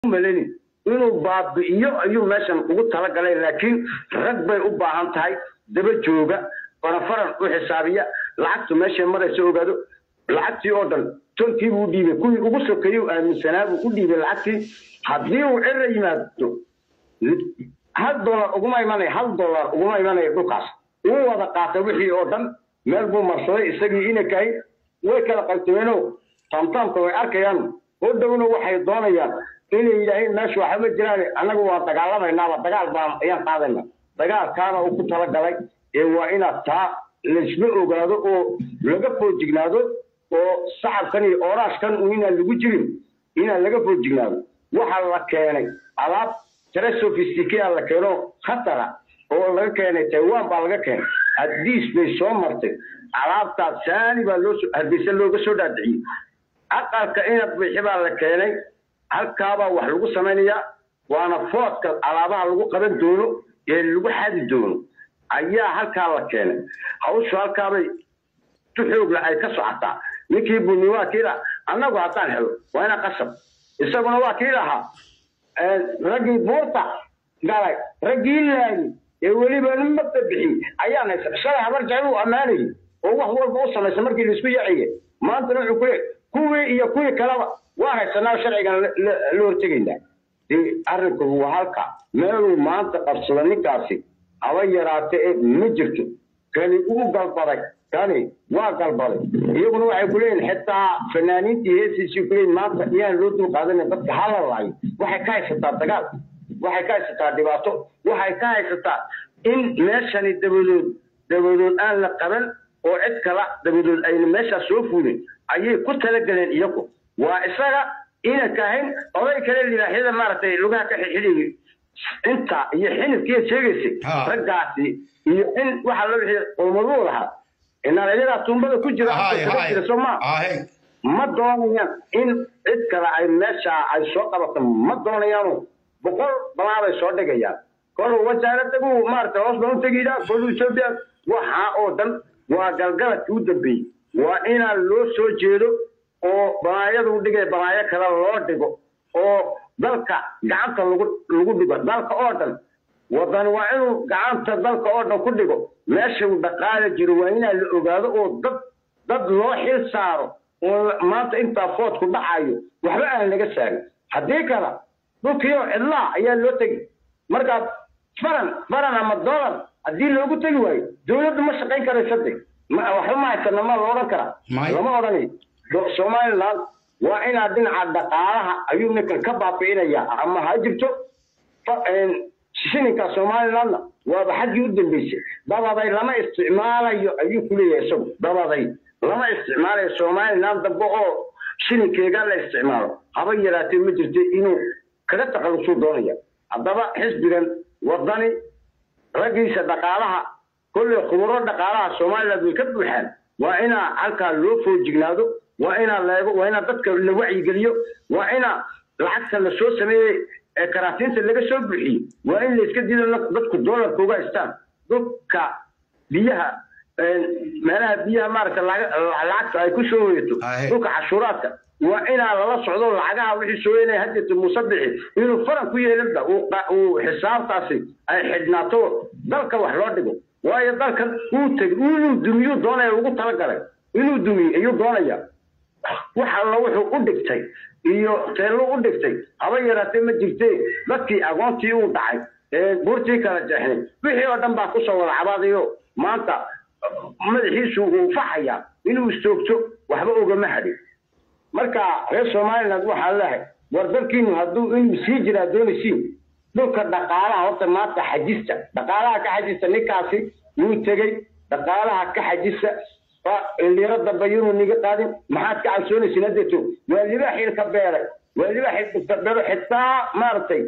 malani inuu baabi'iyo ayuu meeshan ugu talagalay laakiin rag bay u baahan tahay daba jooga farafaran u xisaabiya lacagtu meeshay maraysa ogaado lacagtii oo dhan tonkii buu dhiibay kuwii ugu sokeeyey u aaminsanaa buu u dhiibay lacagtii haddii uu cira yimaado hal dollar uguma imanaya hal dollar uguma imanaya dhulkaas uu wada qaatay wixii oo dhan meel buu marsaday isagii inakahay way kala qaltimeeno tamtaamka way arkayaan oo dhowna waxay doonayaan inay yidhaaheen meesha waxba jiraan annagu waa dagaalamaynaba dagaal baan ayaan qaadayna dagaalkaana uu ku talagalay ee waa inaad taa laysla ogaado oo laga foojignaado oo sacabkan iyo ooraashkan inaan lagu jirin inaan laga foojignaado waxaa la keenay alaab tare sophisticate la keeno khatara oo laga keenay taiwan baa laga keenay hadiis bay soo martay alaabtaas saani baa loo hargeysa looga soo dhaadiciyey aqalka inad bixi baa la keenay halkaabaa wax lagu samaynayaa waana foodka alaabaha lagu qaban doono ee lagu xadi doono ayaa halkaa la keenay hawshu halkaabay si xoogla ay ka socotaa ninkii buni waa kii laha annagu haddaan helo waa ina qasab isaguna waa kii lahaa raggii buurta galay raggii laayay ee weliba nimada bixiyey ayaan haysa shalay habar jecel uu ammaanayay oo wax walba u samaysa markii laisku yaciyay maantana wuxuu ku leeyahy kuwii iyo kuwii kaleba waan haysanaa sharcigan la hortegaynaa dee arrinku waa halka meeluu maanta qabsado ninkaasi haba yaraate ee ma jirto kani uu galbaday kani waa galbaday iyaguna waxay ku leeyihin xitaa fanaaniintii heesiisii ku leeyihin maanta iyaan loo dul qaadanin dadka hala laayo waxay ka haysataa dagaal waxay ka haysataa dhibaato waxay ka haysataa in meeshani dabadood dabadood aan la qaban oo cid kala dabadood ayna meeshaas soo fuulin ayay ku talagaleen iyagu waa isaga ina kahayn oday kale libaaxyada maaragtay lugaha ka xixidhiyay inta iyo xinifkiiya sheegaysay raggaasi iyo in waxa la wixii qowmaduu lahaa inaalayadaa tuumbada ku jira jira soo maa ma doonayaan in cid kale ay meesha ay soo qabato ma doonayaanu boqol balaabay soo dhigayaan koluu wasaaradagu maaragtay hoos baan u tegaydaa koluu etoobiya waxaa oo dhan waa galgaladka u dambeeyey waa inaan loo soo jeedo oo balaayadu dhigay balaayo kale loo dhigo oo dalka gacanta lagu lagu dhigo dalka oo dhan wadan waa inuu gacanta dalka oo dhan ku dhigo meesha uu dhaqaala jiro waa inaan la ogaado oo dad dad loo xil saaro oo maanta intaa foodku dhacayo waxba aan laga saarin haddii kale dhulkiioo cidlaa ayaa loo tegi markaad faran faran ama dollar haddii loogu tegi waayo dowladdu ma shaqayn karaysa de waxba ma haysana ma la odhan karaa lama odhanayo somaliland waa inaa dhinaca dhaqaalaha ayuu ninkan ka baabi'inaya ama ha jirto shininka somalilandna waaba xaggii u dambeysay dabaday lama isticmaalayo ayuu ku leeyahay isagu dabaday lama isticmaalayo somaliland dambe oo shininkeega la isticmaalo haba yaraatee ma jirta inuu kaga taqalusuu doonaya haddaba xisbigan wadani raggiisa dhaqaalaha kolley khuburo dhaqaalaha somaliland way ka buuxaan waa inaa halkaa loo foojignaado waa inaa leego waa inaa dadka la wacyigeliyo waa inaa lacagta la soo sameeyey ee karaatiinta laga soo buuxiyo waa in layska diido dadku doolarka uga haystaan dhulka biyaha meelaha biyaha maaragta lacagta ay ku soo hoyato dhulka cashuuraadka waa inaa lala socdo lacagaha wixii soo yeelaya haddeeta muusabixi inuu faran ku yeelinba uu xisaabtaasi ay xidhnaato dalka wax loo dhigo waayo dalkan uu tegi inuu dumiyuu doonaya ugu talagalay inuu dumiyo ayuu doonaya wax alla wuxuu u dhigtay iyo teello u dhigtay haba yaraatee ma jirtee dadkii agoontii uu dhacay buurtii kala jeexnay wixii oo dhan baa kusoo wada cabaadayo maanta madaxiisu uu faxaya inuu istoogto waxba ugama hadhin marka reer somaliland waxaa leehay war dalkiinu hadduu inuu sii jiraa doonaysiin dhulka dhaqaalaha horta maanta xajista dhaqaalaha ka xajista ninkaasi wuu tegey dhaqaalaha ka xajista liro dambe yunu niga qaadin maxaad ka cabsoonaysin haddeeto waa libaaxii ka beeray waa libaaxii ka beero xitaa maaragtay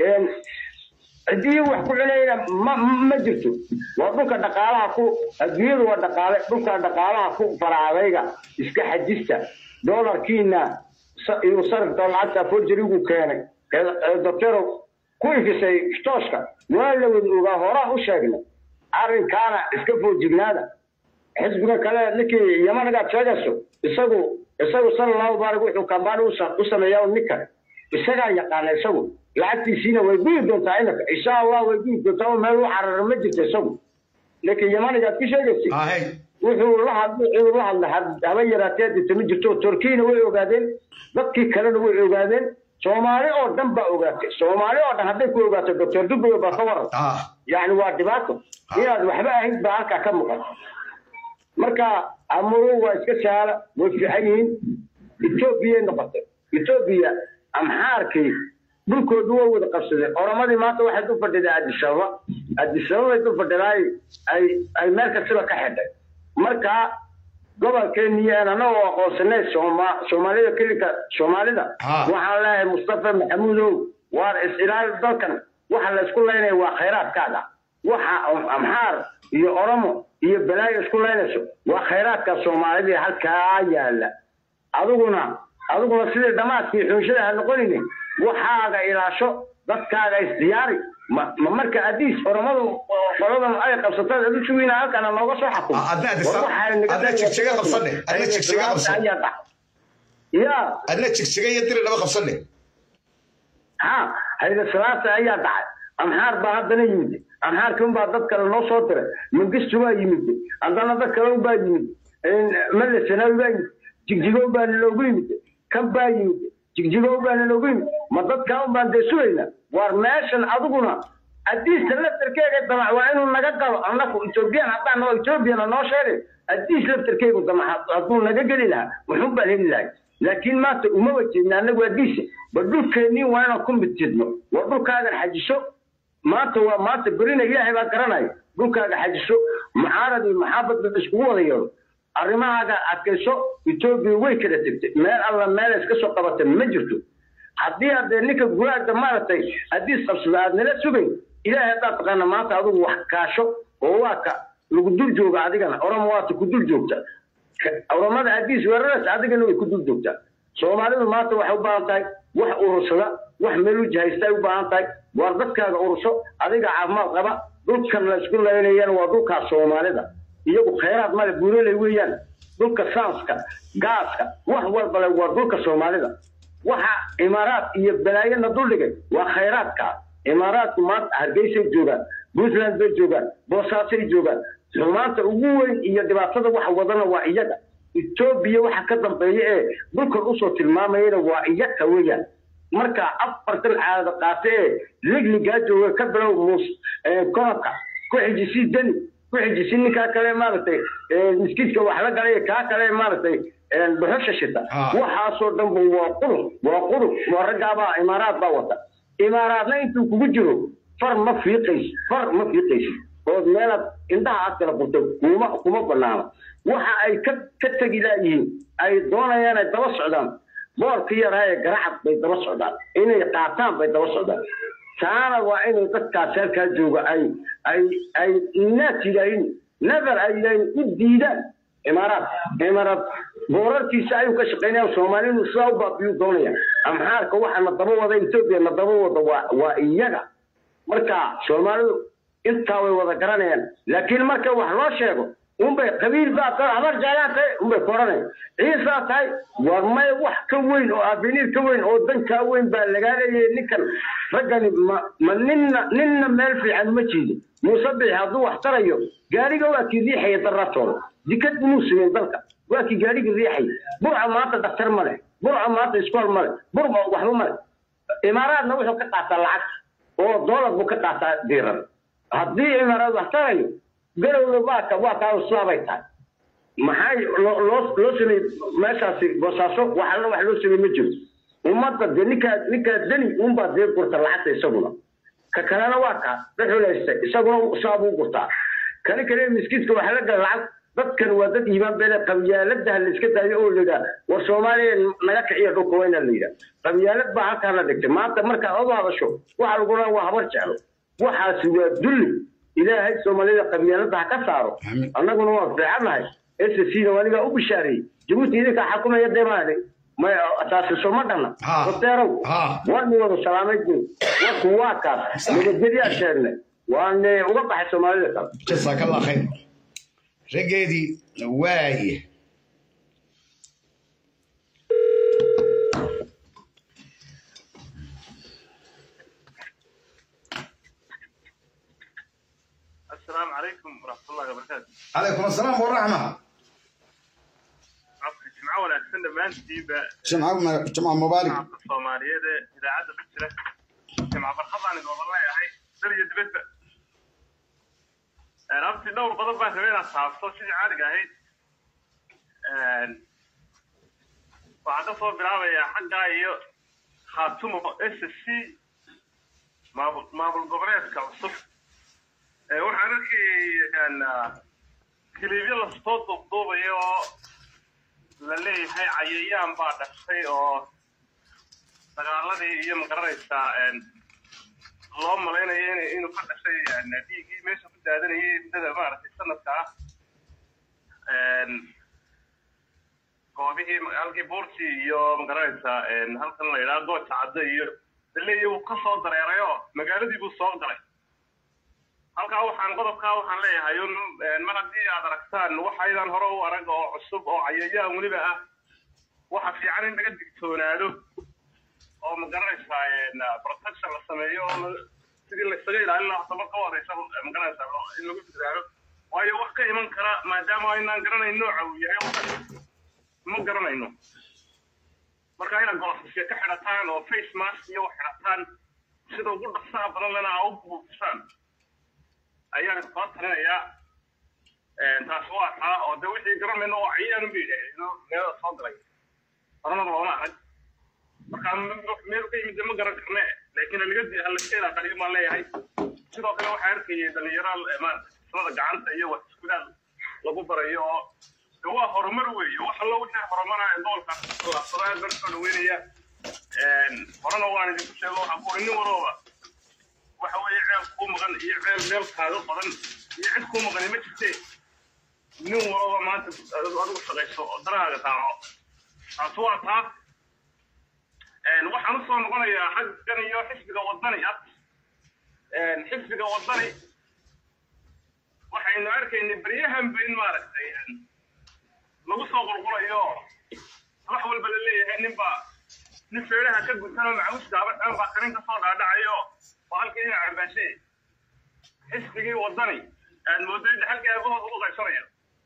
ciddii wax ku cunayna ma ma jirto waa dhulka dhaqaalaha ku adduunyadu waa dhaqaale dhulka dhaqaalaha ku faraadayga iska xajista doolarkiina iyo sarifka lacagta forjerigu keenay doctoro ku ifisay tooska waa la wada ogaa horaa u sheegnay arrinkaana iska foojignaada xisbiga kale ninkii yamanagaa sheegayso isagu isagu sala allahu baarig wuxuu kambaan u sameeyaa ninkan isagaa yaqaana isagu lacagtiisiina way guyi doontaa inaka insha allah way guyi doontaa oo meel u carara ma jirto isagu laakiin yamanigaad ku sheegaysay ahey wuxuu la hadlay inuu la hadlay haba yaraatee dita ma jirto turkiyana way ogaadeen dadkii kalena way ogaadeen soomaali oo dhan baa ogaatay soomaali oo dhan hadday ku ogaato doctor duboyo baa ka waran ah yani waa dhibaato inaad waxba ahayd baa halkaa ka muuqata marka amuru waa iska sahala way fiican yihiin etoobiyay noqotay etoobiya amxaarkii dhulkoodu way wada qabsadeen oromadii maanta waxay du fadhiday adisababa adisababay du fadhidaay ay ay meel kastaba ka xidhay marka gobolkeeniyan anagoo aqoonsanay sooma soomaalida kelika soomaalida Ha. waxaan leeyahay mustafa maxamuudow waar is-ilaali dalkan waxa la isku laynaya waa khayraadkaaga waxa amxaar iyo oromo iyo balaayo isku laynayso waa khayraadka soomaalida halkaa yaala adiguna adiguna sidii dhamaadkii xunshada ha noqonine waxaaga ilaasho dadkaaga isdiyaari ma ma marka adiis oromadu qoladan ay qabsataan adu sugina halkana nooga soo xakumo Ah, adna Addis- War waxaa naga adna jigjiga qabsane, adna jigjiga qabsane. ayaa dhac ya adna jigjiga iyo diri laba qabsane ha hayda salaasa ayaa dhacay amxaar baa haddana yimid amxaarkii unbaa dad kale noo soo diray mangistu baa yimid haddana dad kale unbaa yimid male sanawi baa yimid jigjigo baa naloogu yimid kan baa yimid jigjigo baa naloogu yimid ma dadkaa unbaan dee sugayna waar meeshan adiguna adiista laftarkeega damac waa inuu naga galo annaku ethoobiyan haddaan noo ethoobiana noo sheegay adiis laftarkeegu damac hadduu naga geli lahaa muxuun baan heli lahay laakiin maanta uma wajeedna anagu adiisa ba dhulkeennii waa inaan ku midjidno waa dhulkaagan xajiso maanta waa maanta berina ilaahay baa garanaya dhulkaaga xajiso mucaarad iyo maxaabad ba iskugu wada yeelo arrimahaaga adkayso etoobiya way kala tegtay meel alla meel iska soo qabata ma jirto haddii haddee ninka guraagda maaragtay hadiis qabsada aad nala sugayn ilaahay haddaad taqaana maanta adigu wax kaasho oo waa ka lagu dul jooga adigana oromo waata ku dul joogta oromada hadiis weeraraysa adigana way ku dul joogtaa soomaalidu maanta waxay u baahan tahay wax urursada wax meel u jahaysta ay u baahan tahay waar dadkaaga ururso adiga caafimaad qaba dhulkan la isku laynayana waa dhulkaas soomaalida iyagu khayraad male buuraley weeyaan dhulka saanska gaaska wax walbale waa dhulka soomaalida waxa imaaraad iyo balaayana duldhigay waa khayraadka imaaraadku maanta hargeysay joogaan puntland bay joogaan boosaasay joogaan xumaanta ugu weyn iyo dhibaatada waxa wadana waa iyaga etoobiya waxa ka dambeeya ee dhulkan usoo tilmaamayana waa iyaga weeyaan marka afartan caado qaate ee ligligaa jooga ka bilow muus konobka ku xijisi deni ku xijisi ninkaa kale maaragtay miskiidka wax la galay kaa kale maaragtay dhuxusha shita Ah. waxaasoo dhanba waa qurux waa qurux waa raggaabaa imaaraad baa wata imaaraadna intuu kugu jiro far ma fiiqaysi far ma fiiqaysi ood meelaad indhaha aad kala furtay kuma kuma banaana waxa ay ka ka tegi laayihiin ay doonayaan ay daba socdaan boorkii yaraa ee garacad bay daba socdaan inay qaataan bay daba socdaan taana waa inay dadkaas halkaa jooga ay ay ay naas yidhaahin never ay yidhaahin u diidaan imaaraad imaaraad boorarkiisa ayuu ka shaqaynaya soomaalidu sidaa u baabiyuu doonaya amxaarka waxa na daba wada etoobiya na daba wada waa waa iyaga marka soomaalidu intaa way wada garanayaan laakiin marka wax loo sheego unbay qabiil baa tahay habar jaalaan tahay unbay koranayaan ciisaa tahay war may wax ka weyn oo abiniir ka weyn oo dan kaa weyn baa lagaa leeyahay ninkan raggani ma ma ninna ninna meel fiican ma jiidin muuse bixi hadduu wax tarayo gaariga waa kii riixaya darratooda dikad inuu sugeen dalka waa kii gaariga riixaya burca maanta daktar ma leh burca maanta iskool ma leh burca waxba ma leh imaaraadna wuxuu ka qaataa lacag oo doolar buu ka qaataa diiran haddii imaaraad wax tarayo garowda waa ka waa kaa islaabay tahay maxay loo loo loo sameeyey meeshaasi boosaaso wax alla wax loo sameeyey ma jiro ummadda dee ninkaa ninkaa deni unbaa dee gurta lacagta isaguna ka kalena waa kaa dhuxulaysta isaguna saabuu gurtaa kani kale miskiidka waxa la gala lacag dadkan waa dad iimaan beele qabyaaladaha la iska daayo oo la yidhaha war soomaaliya naga kiciya dhulka wayna la yidhaha qabyaalad baa halkaa la dhigtay maanta markaa odu hadasho waxa lagu dhaha waa habar jeclo waxaasi waa dulli ilaahay soomaalida qabyaalada ha ka saaro Amiin. annaguna waa fiicannahay s c na anigaa u bishaareeyey jabuuti idinkaa xakumaya deemaade may taasi soo ma dhanna Ha. hoteerow Ha. waanu wada salaamay guud warku waa kaas nabadgelyaa sheegnay waane uga baxay soomaalida kale jasaaka allah khayr raggeedii waaye عليكم ورحمة الله وبركاته. calaykum asalaam waraxma عفوا جمعة ولا سنة ما نسيب jimca jimca mubaarak جمعة الصومالية ده إذا عاد بكرة جمعة برخض عن والله يا هاي درجة دبت رابطي دور قضب بقى كمان أصحاب صوت شيء عارق هاي وعدا صوت بلعبة يا حقا يو خاتمه اس اس سي ما ما بالقبرية كوصف waxaan arkay kiliibyo lasoo duubduubayo oo la leeyahay cayayaan baa dhashay oo dagaaladii iyo magaranaysaa loo malaynayo in inuu ka dhashay dhiiggii meesha ku daadanayay muddada maaragtay sanadka ah goobihii halkii buurtii iyo magaranaysaa halkan la yidhaha gooja caddo iyo laleeyahay wuu ka soo dareerayo magaaladii buu soo galay halkaa waxaan qodobkaa waxaan leeyahay un mar haddii aad aragtaan waxaydan hore u arag oo cusub oo cayayaan weliba ah waxa fiican in laga digtoonaado oo magaranaysaa protection la sameeyo oo sidii laysaga ilaalin lahaa horta marka u horeysa magaranaysaa in lagu dadaalo waayo wax ka iman kara maadaama aynaan garanayn nooca uu yahay waxan ma garanayno marka inaad golofisya ka xidhataan oo face mask iyo wax xidhataan sida ugu dhaqsaha badan lena aa u buufisaan ayaan kula talinayaa taas waa taa oo de wixii garanayno oo cayayaan ba yidhaahdeeno meelada soo galay horanaba looma arag marka meel ka yimid ma garan karne laakiin halaga halakeeda qaliyo maan leeyahay sidoo kale waxaa arkayay dhalinyaro maarata samada gacanta iyo wax iskudaal lagu barayo oo de waa horumar weeye wax allo wixii horumara ee gobolkaas laabsado aad baan soo dhaweynaya horena waan idinku sheego waxaa ku nin walooba waxa weeye ceel kuu maqan iyo ceel meel kaaga qodan iyo cid kuu maqani ma jirte nin walaba maanta adigu shaqayso oo darahaaga taaco taas waa taa waxaan usoo noqonayaa xaggan iyo xisbiga wadani ah xisbiga wadani waxaynu arkaynay beryahanba in maaragtay lagu soo qulqulayo wax walba la leeyahay ninba nin feeraha ka gutan oo macawiska abaxan baa karin ka soo dhaadhacayo oo halkii ina carbaashe xisbigii wadani aad mooday dhaxalkii aabahooda ugu qaybsanaya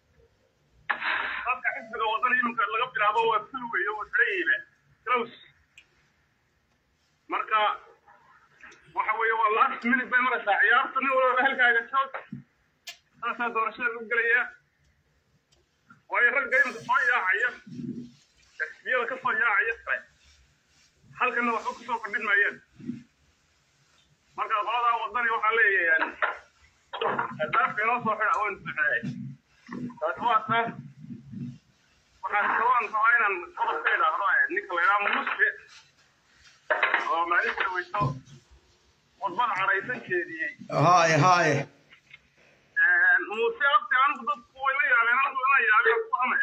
dadka xisbiga wadani iminka laga bilaabo waa ful weeye wuu xidhayeyba close marka waxa weeye waa last minute bay maraysaa ciyaarta nin walba halkaaga joog saasaa doorashada lagu gelayaa waayo ragga iminka soo yaacaya xisbiyada ka soo yaacaya kale halkana waxba kusoo kordhin maayaan marka qoladaa wadani waxaa leeyahay daafka inoo soo xidha waan buuxinay taasi waa taa waxaan kaloo rabaa inaan qodob ka idhaahdo ninka la idhaha musfe oo maalinta weyso wadbada cadhaysan jeediyey haye haye muuse abti anigu dadku way la yaabeen anigu ina yaabeen ku hame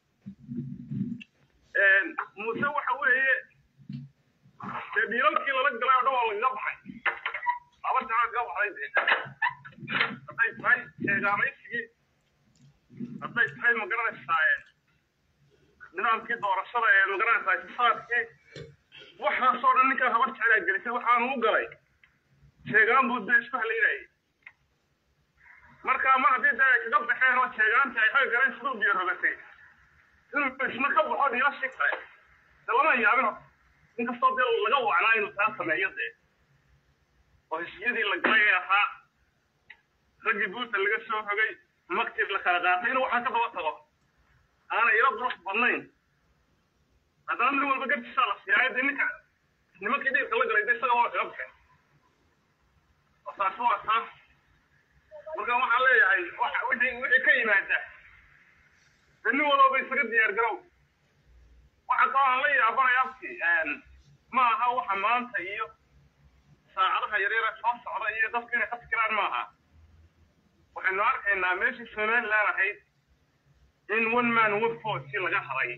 muuse waxa weeye dee dhiilalkii lala galay oo dhan waa lagaga baxay laba jana lagaga baxday dee hadday tahay sheegaamaysigii hadday tahay magaranaysaa nidaamkii doorashada ee magaranaysaa itisaadkii waxaasoo dhan ninkaa habar jecelaa gelisay waxaanu u galay sheegaan buu dee isku halaynayay marka mar haddii dee ay kaga baxeen oo sheegaantii ay xagga galeen siduu biyo rogatay inuu isna ka baxo dhiilashii kale de lama yaabin inkastoo dee laga wacnaa inuu taa sameeyo dee oo hesiyadii la galay ee ahaa raggii buuta laga soo rogay maktir la kala qaatay inuu waxaa ka daba tago aana ila qurux badnayn haddana nin walba gartisaa la siiyaayo dee ninka nimankii dhiirka la galay de isaga waa kaga baxeen oo taasi waa taa marka waxaan leeyahay waxa wixii wixii ka yimaada dee nin walba isaga diyaar garow waxa kaloo aan la yaabanaya abti ma aha waxa maanta iyo saacadaha yaryare soo socda iyo dadku inay ka fikiraan ma aha waxaynu arkaynaa meeshii somaliland ahayd in one man one vote laga haray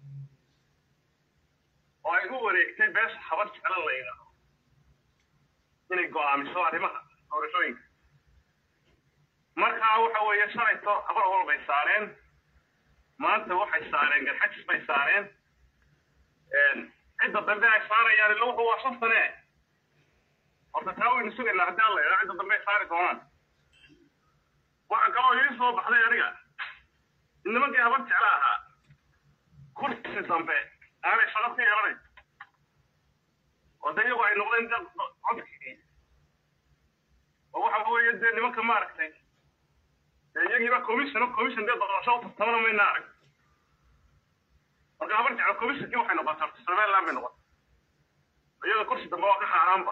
oo ay u wareegtay beesha habar jeclan la yidhaahdo inay go'aamiso arrimaha doorashooyinka markaa waxa weeye shalayto habar wal bay saareen maanta waxay saareen garxajis bay saareen cidda dambe ay saarayaan illa wuxuu waa shan sane horta taa waynu sugaynaa haddii alla yidhaa cidda dambe ay saari doonaan kaloo ii soo baxday aniga in nimankii habar jecla ahaa kursi dambe aanay shaqo ka yeelanayn oo de iyagu ay noqdeen dad codkii oo waxa weeye dee nimanka maaragtay dee iyagiiba commission commission dee doorasho u tartamana mayna arag marka habar jecla commissionkii waxay noqotay horta somaliland bay noqotay iyada kursi dambe waa ka xaaraanba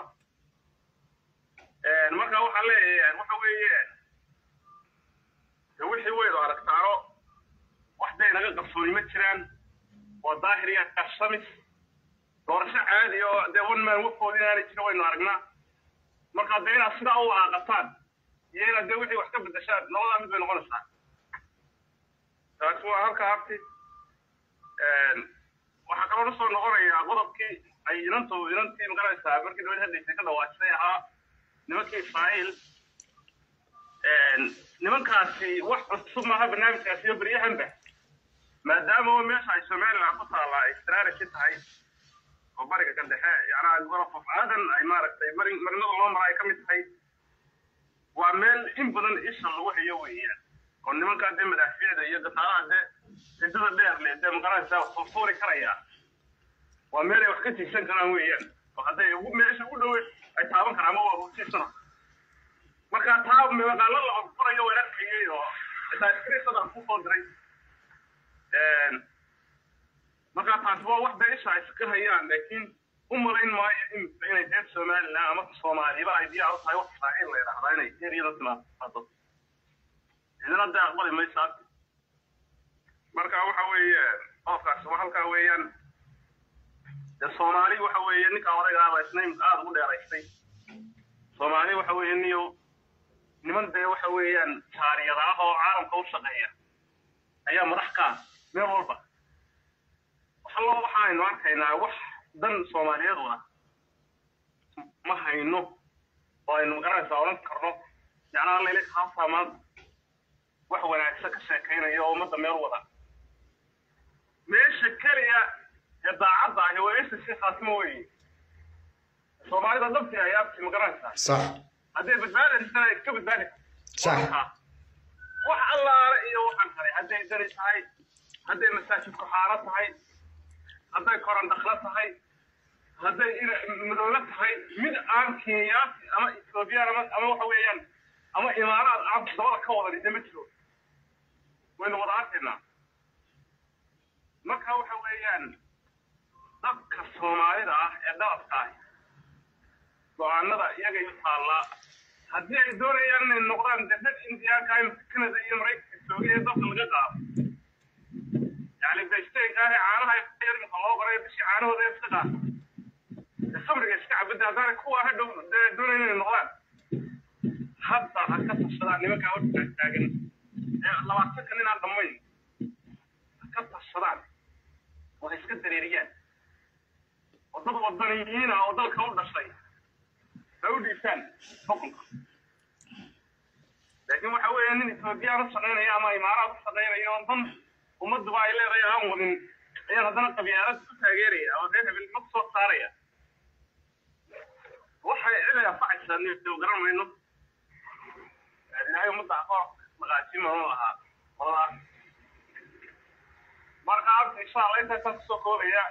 marka waxaan leeyahay waxa weeye de wixii weydu aragtaano wax day naga qarsooni ma jiraan waa daahir iyo samis doorasho caadi oo dee one man wafoodi inaanay jirin waynu aragnaa marka dee inaad sidaa u walaaqataan iyo inaad dee wixii wax ka bedeshaan labadaa mid bay noqonaysaa taasi waa halka habti waxaa kaloo na soo noqonayaa qodobkii ay inantu inantii magaranaysaa markii dawlad hadlaysay ka dhawaajisay ahaa nimankii israa'iil nimankaasi wax cusub maaha barnaamijkaasi iyo beryahanba maadaama meesha ay somaliland ku taalla ay strategy tahay oo bariga ka dhexe yacnaa gorof of aadan ay maaragtay mari marinada loo mara ay ka mid tahay waa meel in badan isha lagu hayo weeyaan oo nimankaa dee madaafiicda iyo gasaaraha dee cidada dheer le dee magaranaysaa soo fuuri karaya waa meel ay wax ka tiigsan karaan weeyaan oo hadday meesha ugu dhowe ay taaban karaan ama waa hurtiisana marka taa maqaalo la furayo waan arkayay oo xitaa iskriisada ku soo diray marka taasi waa wax dee isha ay iska hayaan laakiin u malayn maayo in inay reer somaliland ama soomaaliba ay diyaar u tahay wax israaciil la yidhahdaa inay eriyada timaado cidina dee aqbali maysaa marka waxa weeye qofkaas waa halkaa weeyaan dee soomaali waxa weeye ninka odaygaaba isnayn aada ugu dheeraystay soomaali waxa weeye niyo niman dee waxa weeyaan taariyada ah oo caalamka u shaqeeya ayaa madax ka ah meel walba waxallo waxaaynu arkaynaa wax dan soomaaliyeed u ah ma hayno oo aynu magaranaysaa odhan karno yacnaa layla haasaa maanta wax wanaagsan ka sheekaynaya oo ummadda meel wada meesha keliya ee daacadda ahi waa isa si khaatimo weeye soomaalida dhabti ay abti magaranaysaa صح hadday badbaadaysana iska badbaadi صح wax allaale iyo waxaan kale hadday dani tahay hadday masaajidku xaaro tahay hadday koran dhaklo tahay hadday madowlo tahay mid aan kenyaati ama ethoobiyan ama ama waxa weeyaan ama imaaraad aan dabada ka wadan ide ma jiro waynu wada arkaynaa marka waxa weeyaan dadka soomaalida ah ee dalabka ah go-aanada iyaga u taallaa haddii ay doonayaan inay noqdaan de dad indiyaanka imika canada iyo maraykanka joogay ee dalka laga qaado yani vegetarianka ah ee caanaha imika loo qoray bishii caanahooda iska qaata de khamriga iska cabida haddaanay kuwa hadhow dee doonayan inay noqdaan hadda ha ka tashadaan nimankaa horta taagan ee labaatanka nin aan dhammayn ha ka tashadaan oo ha iska dareeriyaan oo dad wadaniyiina oo dalka u dhashay ha u dhiibtaan xukunka laakiin waxa weeye nin ethoobiyan u shaqaynaya ama imaaraad u shaqaynaya oo dan ummadduba ay leedahay aan wadin ayaan haddana qabyaalad ku taageeraya oo reer hebel ma kusoo saaraya waxay cid ay anfacaysaa nio garan mayno ilaahay ummadda aqoon maqaajima ma lahaa walaal marka abta insha allah intaasaan kusoo koobaya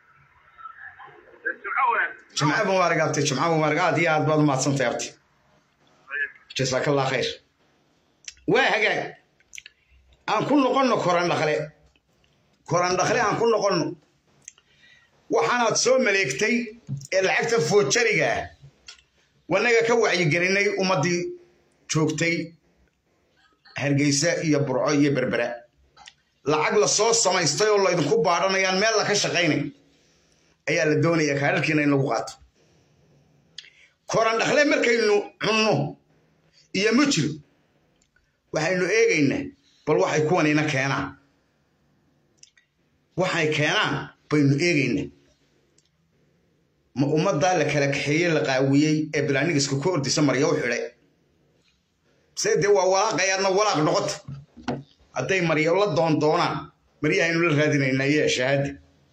jimco wanaag جمعة مبارك أبتي جمعة مبارك آدي آد بعد ما تصنت أبتي جزاك الله خير وهاجا أن كل قلنا كوران دخلة كوران دخلة أن كل قلنا وحنا تسوي ملكتي العكت فوت شرقة وأنا كوعي جريني ومدي شوكتي هرجيسة يا برعو يا بربرة lacag la soo samaystay oo laydinku baadhanayaan meel la ka shaqaynay ayaa la doonaya kaadharkiina in lagu qaato koran dhakle markaynu cunno iyo mujir waxaynu eegaynaa bal waxay kuwanina keenaan waxay keenaan baynu eegaynaa ma ummaddaa la kala kaxeeyey la qaawiyey ee bilaanigiska ku ordisa marya u xidhay se dee waa walaaqayaadna walaaq noqota hadday marya la doon doonaan maryahaynu la raadinaynaa iyo shahaadi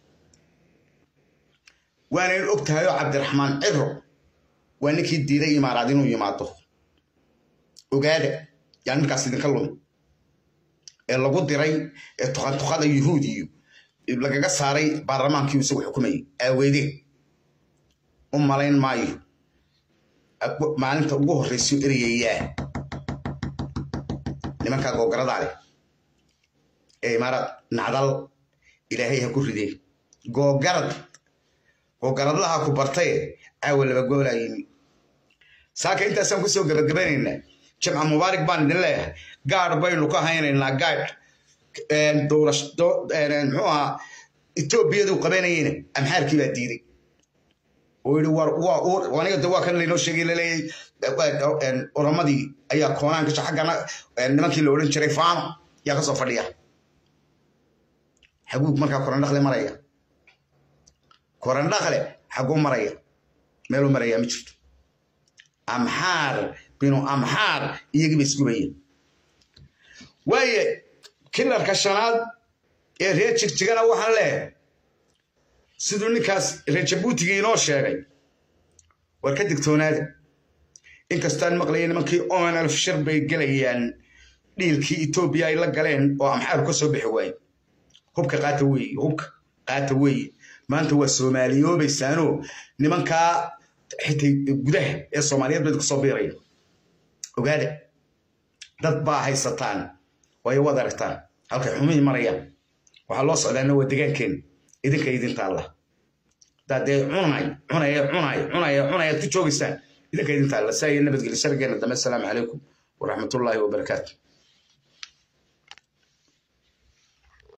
waanaynu og tahay oo cabdiraxmaan ciro waa ninkii diiday imaaraad inuu yimaado ogaada yaa ninkaas idinka lumi ee lagu diray ee tuqantuqada yuhuudiyo lagaga saaray baarlamaankii isagu xukumayay aaweedeen u malayn maayo maalinta ugu horreysa erayayaa nimankaa googaradaa leh ee imaaraad nacdal ilaahay ha ku rideen googarad googaradlaha ku bartaye caawa laba goolaa yimi saaka intaasaan kusoo gabagabanaynaa jimca mubaarak baan idin leeyahay gaadh baynu ka haynaynaa gaadh muxuu ahaa etoobiyadu qabanayeyna amxaarkii baa diiday oo yidhi aniga de waa kan laynoo sheegay laleeyahay oramadii ayaa koonaan gasha xaggana nimankii la odhan jiray faano yaa ka soo fadhiya xaguug markaa korandhakle maraya korandhakle xaguu maraya meeluu maraya ma jirto amxaar binu amxaar iyagiiba isgubayeen waaye kilarka shanaad ee reer jigjigana waxaan leeyahay siduu ninkaas reer jabuutigii inoo sheegay war ka digtoonaada inkastaan maqlaya nimankii onlf shir bay gelayaan dhiilkii etoobiya ay la galeen oo amxaaru ka soo bixi waaye hubka qaata weeye hubka qaata weeye maanta waa soomaaliyoobaysaanoo nimankaa xitay gudaha ee soomaaliyeed bayd kusoo biiraya ogaada dad baa haysataan waayo waad aragtaan halkay xumihii marayaan waxaa loo socdaana waa degaankeena idinka idinta allah haddaad dee cunay cunaya cunaya cunaya cunaya ku joogaysaan idinka idinta allah saa iyo nabadgelyo shargeena dambe asalaamu calaykum waraxmatullaahi wabarakaatu